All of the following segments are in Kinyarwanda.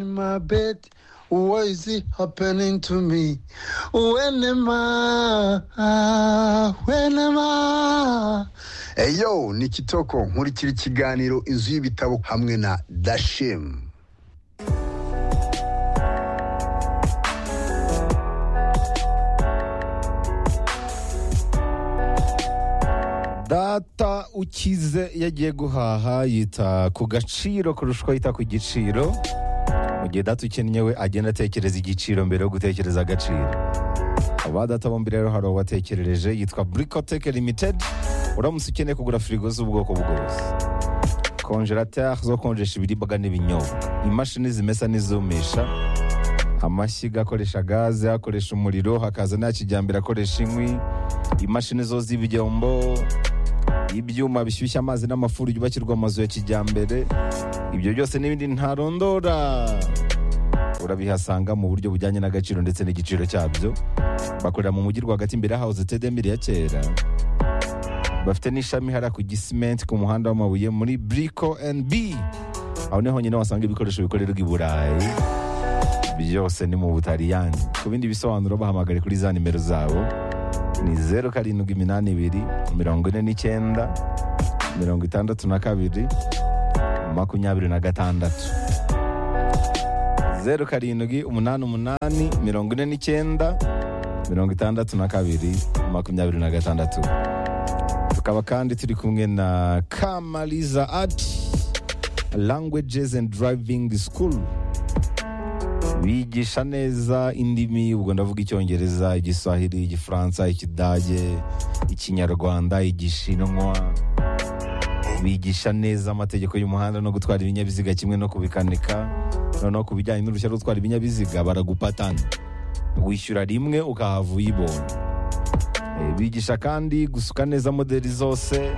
in my bed. Why is it happening to me? When am I? When am I? eyo ni kitoko nkurikira ikiganiro inzu y'ibitabo hamwe na dashemu data ukize iyo agiye guhaha yita ku gaciro kurusha uko yita ku giciro mu gihe data ukennye we agenda atekereza igiciro mbere yo gutekereza agaciro aba data bombi rero hari uwabatekerereje yitwa burikoteke limitedi uramutse ukeneye kugura firigo z'ubwoko bwose konjerateri zo konjesha ibiribwa n'ibinyobwa imashini zimesa n'izumisha amashyiga akoresha gaze akoresha umuriro hakaza nta kijyambere akoresha inkwi imashini zo z'ibyombo ibyuma bishyushya amazi n'amafuru byubakirwa amazu ya kijyambere ibyo byose n'ibindi ntarondora urabihasanga mu buryo bujyanye n'agaciro ndetse n'igiciro cyabyo bakorera mu mujyi rwagati imbere ya hawuze tedemiri ya kera bafite n'ishami hariya ku gisimenti ku muhanda w'amabuye muri buriko endi bi aho niho honyine wasanga ibikoresho bikorerwa i burayi byose ni mu butaliyani ku bindi bisobanuro bahamagare kuri za nimero zabo ni zeru karindwi iminani ibiri mirongo ine n'icyenda mirongo itandatu na kabiri makumyabiri na gatandatu zeru karindwi umunani umunani mirongo ine n'icyenda mirongo itandatu na kabiri makumyabiri na gatandatu tukaba kandi turi kumwe na kamariza ati languages and driving school bigisha neza indimi ubwo ndavuga icyongereza igiswahili igifaransa ikidage ikinyarwanda igishinwa bigisha neza amategeko y'umuhanda no gutwara ibinyabiziga kimwe no kubikanika noneho ku bijyanye n'uruhushya rwo gutwara ibinyabiziga baragupatana wishyura rimwe ukahava uyibonye Eh, bigisha kandi gusuka neza modeli zose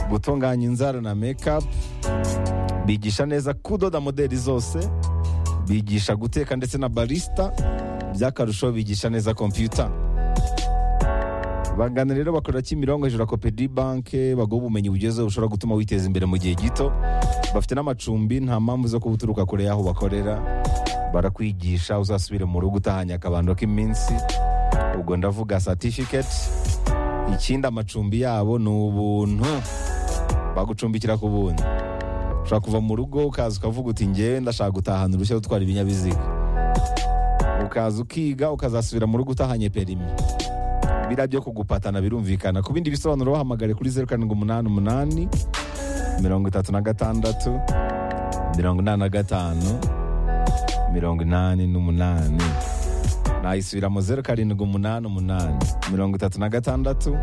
gutunganya inzara na mekapu bigisha neza kudoda modeli zose bigisha guteka ndetse na barisita by'akarusho bigisha neza kompiyuta bagana rero bakorera kimirongo hejuru ya kopedi banke baguha ubumenyi bugezeho bushobora gutuma witeza imbere mu gihe gito bafite n'amacumbi nta mpamvu zo kuba uturuka kure y'aho bakorera barakwigisha uzasubire mu rugo utahanye akabando k'iminsi ubwo ndavuga satifiketi ikindi amacumbi yabo ni ubuntu bagucumbikira ku buntu ushobora kuva mu rugo ukaza ukavuga uti ngewe ndashaka gutahana uruhushya rwo gutwara ibinyabiziga ukaza ukiga ukazasubira mu rugo utahanye perimi biriya byo kugupatana birumvikana ku bindi bisobanuro bahamagare kuri zeru karindwi umunani umunani mirongo itatu na gatandatu mirongo inani na gatanu mirongo inani n'umunani nayisubiramo zeru karindwi umunani umunani mirongo itatu na gatandatu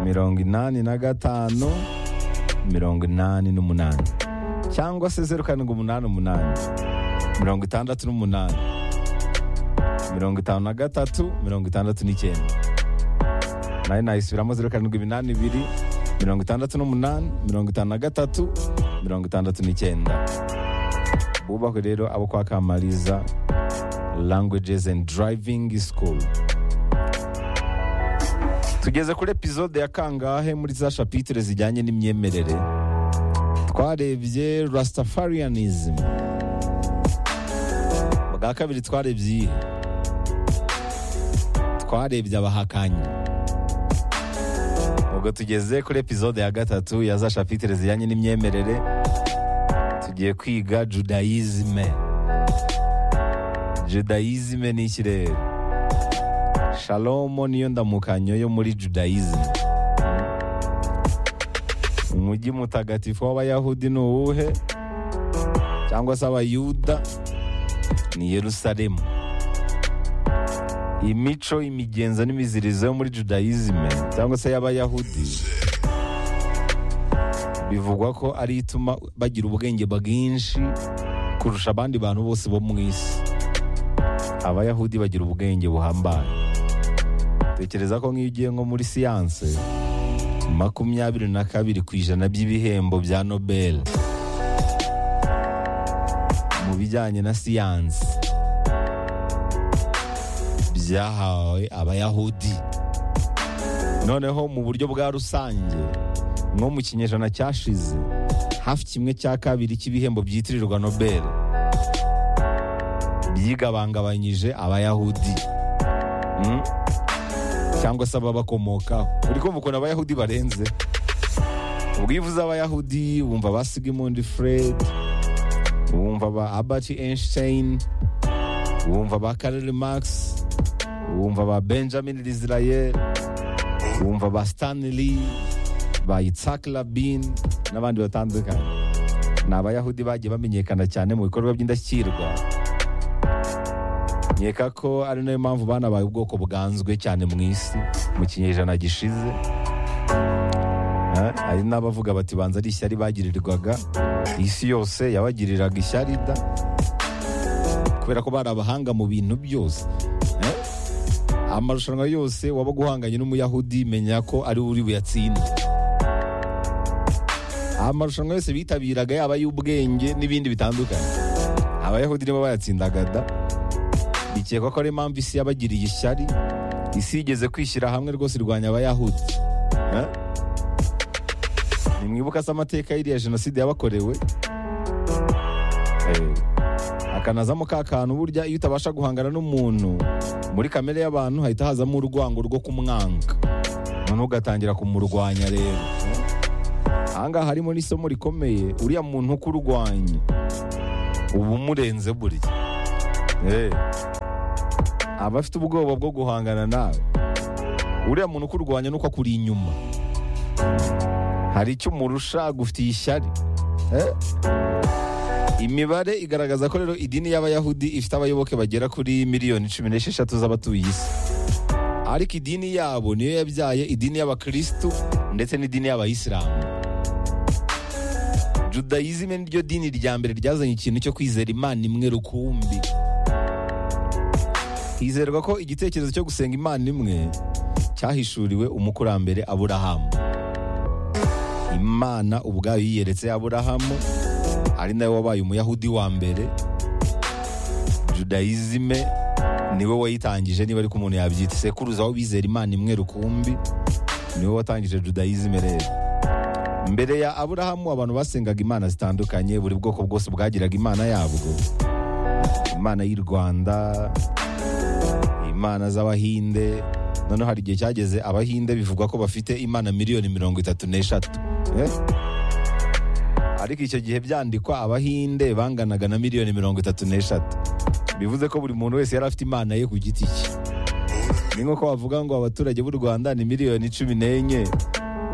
mirongo inani na gatanu mirongo inani n'umunani cyangwa se zeru karindwi umunani umunani mirongo itandatu n'umunani mirongo itanu na gatatu mirongo itandatu n'icyenda nayo nayisubiramo zeru karindwi iminani ibiri mirongo itandatu n'umunani mirongo itanu na gatatu mirongo itandatu n'icyenda bubahwe rero abo kwa kamariza languages and driving school tugeze kuri epizode ya kangahe muri za shapitire zijyanye n'imyemerere twarebye rastafarianism bwa kabiri twarebye iyihe twarebye abahakanyi ubwo tugeze kuri epizode ya gatatu ya za shapitire zijyanye n'imyemerere tugiye kwiga judayizime judayizime ni iki rero shalomo niyo ndamukanyo yo muri judayizimu umujyi mutagatifu w'abayahudi ni uwuhe cyangwa se abayuda ni yerusalemu imico imigenzo n'imizirizo yo muri judayizime cyangwa se y'abayahudi bivugwa ko ari ituma bagira ubwenge bwinshi kurusha abandi bantu bose bo mu isi abayahudi bagira ubwenge buhambaye tekereza ko nk'iyo ugiye nko muri siyanse makumyabiri na kabiri ku ijana by'ibihembo bya nobel mu bijyanye na siyanse byahawe abayahudi noneho mu buryo bwa rusange nko mu kinyejana cyashize hafi kimwe cya kabiri cy'ibihembo byitirirwa nobel byigabangabanyije abayahudi Mm. cyangwa se ababakomokaho uri kumva ukuntu abayahudi barenze ubwo iyo uvuze abayahudi wumva ba sigmund fred wumva ba albert einstein wumva ba karel max wumva ba benjamin israel wumva ba stanley ba isaac rabin n'abandi batandukanye ni abayahudi bagiye bamenyekana cyane mu bikorwa by'indashyikirwa nkeka ko ari nayo mpamvu banabaye ubwoko bwanzwe cyane mu isi mu kinyejana gishize Eh, hari n'abavuga bati banza ari ishyari bagirirwaga isi yose yabagiriraga ishyari da kubera ko bari abahanga mu bintu byose Eh, amarushanwa yose waba guhanganye n'umuyahudi menya ko ari we uri buyatsinde amarushanwa yose bitabiraga yaba ay'ubwenge n'ibindi bitandukanye abayahudi nibo bayatsindaga da bikekwa ko ari impamvu isi yabagiriye ishyari isi yigeze kwishyira hamwe rwose irwanya abayahudi Eh? nimwibuka se amateka y'iriya jenoside yabakorewe Eh, hakanazamo ka kantu burya iyo utabasha guhangana n'umuntu muri kamere y'abantu hahita hazamo urwango rwo kumwanga noneho ugatangira kumurwanya rero ahangaha harimo n'isomo rikomeye uriya muntu uko urwanye uba umurenze burya Eh, aba afite ubwoba bwo guhangana nawe uriya muntu uko urwanya nuko akuri inyuma hari icyo umurusha agufitiye ishyari Eh? imibare igaragaza ko rero idini y'abayahudi ifite abayoboke bagera kuri miliyoni cumi n'esheshatu z'abatuye isi ariko idini yabo niyo yabyaye idini y'abakirisitu ndetse n'idini y'abayisilamu judayizime niryo dini rya mbere ryazanye ikintu cyo kwizera imana imwe rukumbi hizerwa ko igitekerezo cyo gusenga imana imwe cyahishuriwe umukurambere aburahamu imana ubwayo yiyeretse aburahamu ari nawe wabaye umuyahudi wa mbere judayizime niwe wayitangije niba ariko umuntu yabyita sekuruza aho bizera imana imwe rukumbi niwe watangije judayizime rero mbere ya aburahamu abantu basengaga imana zitandukanye buri bwoko bwose bwagiraga imana yabwo imana y'u rwanda imana z'abahinde noneho hari igihe cyageze abahinde bivugwa ko bafite imana miliyoni mirongo itatu n'eshatu Eh? ariko icyo gihe byandikwa abahinde banganaga na miliyoni mirongo itatu n'eshatu bivuze ko buri muntu wese yari afite imana ye ku giti cye ni nk'uko bavuga ngo abaturage b'u rwanda ni miliyoni cumi n'enye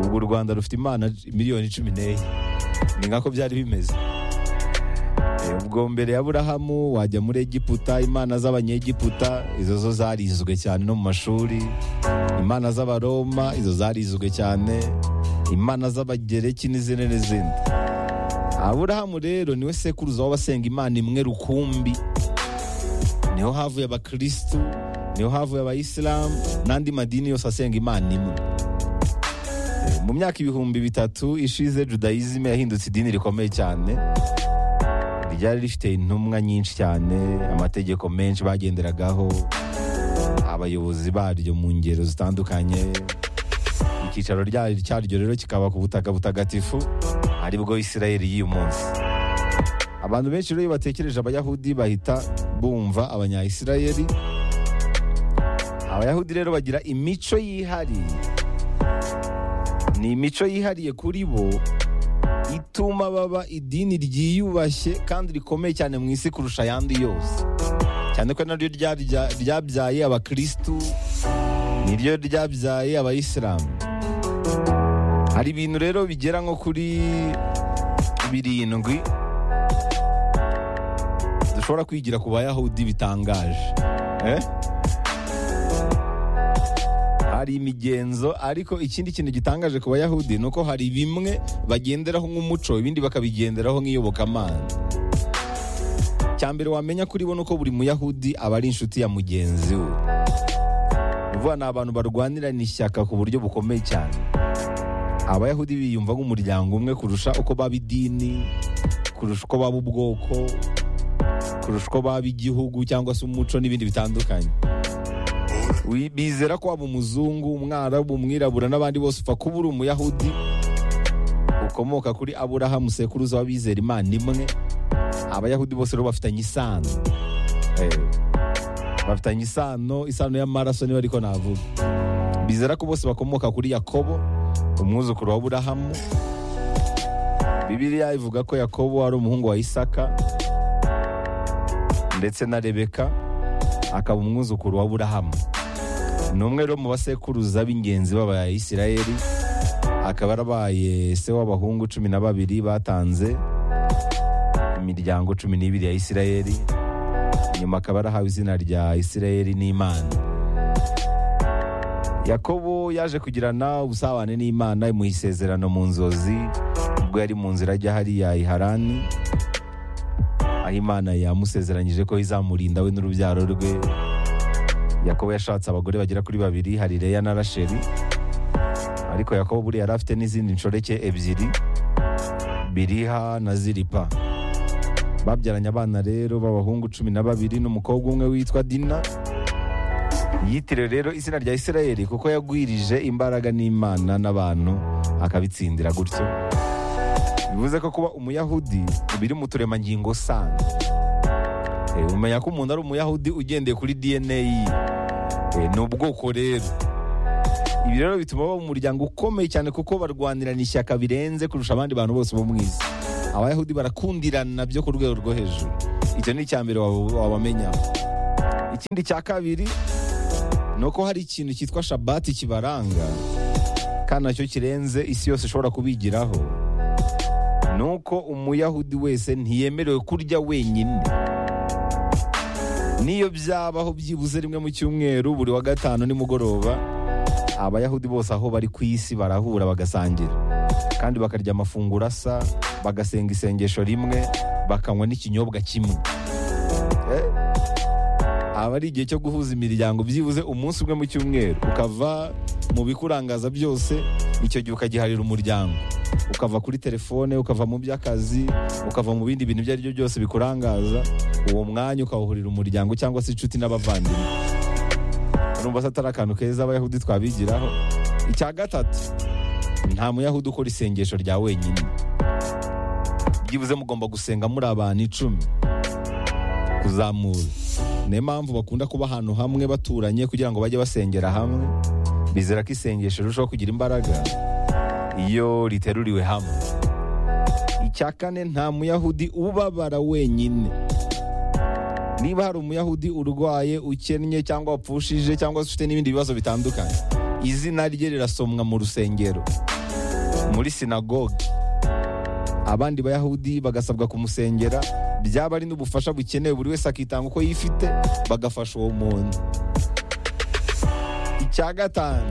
ubwo u rwanda rufite imana miliyoni cumi n'enye ni nkako byari bimeze Eh, ubwo mbere ya burahamu wajya muri egiputa imana z'abanyegiputa izo zo zarizwe cyane no mu mashuri imana z'abaroma izo zarizwe cyane imana z'abagereki n'izindi n'izindi aburahamu rero niwe sekuruza w'abasenga imana imwe rukumbi niho havuye abakirisitu niho havuye abayisilamu n'andi madini yose asenga imana imwe Eh, mu myaka ibihumbi bitatu ishize judayizime yahindutse idini rikomeye cyane ryari rifite intumwa nyinshi cyane amategeko menshi bagenderagaho abayobozi baryo mu ngero zitandukanye icyicaro rya- cyaryo rero kikaba ku butaka butagatifu aribwo isirayeli y'uyu munsi abantu benshi rero iyo batekereje abayahudi bahita bumva abanyayisirayeli abayahudi rero bagira imico yihariye ni imico yihariye kuri bo ituma baba idini ryiyubashye kandi rikomeye cyane mu isi kurusha ayandi yose cyane ko naryo rya- rya- ryabyaye abakirisitu niryo ryabyaye abayisilamu hari ibintu rero bigera nko kuri birindwi dushobora kwigira ku bayahudi bitangaje Eh? hari imigenzo ariko ikindi kintu gitangaje ku bayahudi ni uko hari bimwe bagenderaho nk'umuco ibindi bakabigenderaho nk'iyobokamana cya mbere wamenya kuri bo ni uko buri muyahudi aba ari inshuti ya mugenzi we Ni ukuvuga ni abantu barwanirana ishyaka ku buryo bukomeye cyane abayahudi biyumva nk'umuryango umwe kurusha uko baba idini kurusha uko baba ubwoko kurusha uko baba igihugu cyangwa se umuco n'ibindi bitandukanye Wi- bizera ko waba umuzungu umwarabu umwirabura n'abandi bose upfa kuba uri umuyahudi ukomoka kuri aburahamu sekuruza w'abizera imana imwe abayahudi bose rero bafitanye isano Eh, bafitanye isano isano y'amaraso niba ariko navuga bizera ko bose bakomoka kuri yakobo umwuzukuru wa burahamu bibiliya ivuga ko yakobo ari umuhungu wa isaka ndetse na rebeka akaba umwuzukuru wa burahamu ni umwe rero mu basekuruza b'ingenzi b'abayisirayeli akaba yarabaye se w'abahungu cumi na babiri batanze imiryango cumi n'ibiri ya isirayeli nyuma akaba yarahawe izina rya isirayeli n'imana yakobo yaje kugirana ubusabane n'imana mu isezerano mu nzozi ubwo yari mu nzira ajya hariya i harani aho imana yamusezeranyije ko izamurinda we n'urubyaro rwe yakobo yashatse abagore bagera kuri babiri hari leya na rasheli ariko yakobo buriya yari afite n'izindi nshoreke ebyiri biriha na ziripa babyaranye abana rero b'abahungu cumi na babiri n'umukobwa umwe witwa dina yitiriwe rero izina rya isirayeli kuko yagwirije imbaraga n'imana n'abantu akabitsindira gutyo bivuze ko kuba umuyahudi biri mu turemangingo sana Eh, umenya ko umuntu ari umuyahudi ugendeye kuri dna ye Eh, ni ubwoko rero ibi rero bituma baba umuryango ukomeye cyane kuko barwanirana ishyaka birenze kurusha abandi bantu bose bo mu isi abayahudi barakundirana byo ku rwego rwo hejuru icyo ni icya mbere waba- wabamenya ikindi cya kabiri ni uko hari ikintu cyitwa shabati kibaranga kandi nacyo kirenze isi yose ishobora kubigiraho ni uko umuyahudi wese ntiyemerewe kurya wenyine niyo byabaho byibuze rimwe mu cyumweru buri wa gatanu nimugoroba abayahudi bose aho bari ku isi barahura bagasangira kandi bakarya amafunguro asa bagasenga isengesho rimwe bakanywa n'ikinyobwa kimwe Eh? aba ari igihe cyo guhuza imiryango byibuze umunsi umwe mu cyumweru ukava mu bikurangaza byose icyo gihe ukagiharira umuryango ukava kuri telefone ukava mu by'akazi ukava mu bindi bintu ibyo ari byo byose bikurangaza uwo mwanya ukawuhurira umuryango cyangwa se inshuti n'abavandimwe urumva se atari akantu keza abayahudi twabigiraho icya gatatu nta muyahudi ukora isengesho rya wenyine byibuze mugomba gusenga muri abantu icumi kuzamura niyo mpamvu bakunda kuba ahantu hamwe baturanye kugira ngo bajye basengera hamwe bizera ko isengesho rirushaho kugira imbaraga iyo riteruriwe hamwe icya kane nta muyahudi ubabara wenyine niba hari umuyahudi urwaye ukennye cyangwa wapfushije cyangwa se ufite n'ibindi bibazo bitandukanye izina rye rirasomwa mu rusengero muri sinagoge abandi bayahudi bagasabwa kumusengera byaba ari n'ubufasha bukenewe buri wese akitanga uko yifite bagafasha uwo muntu icya gatanu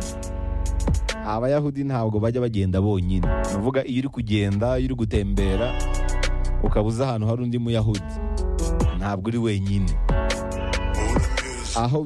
abayahudi ntabwo bajya bagenda bonyine ni ukuvuga iyo uri kugenda iyo uri gutembera ukaba uzi ahantu hari undi muyahudi ntabwo uri wenyine aho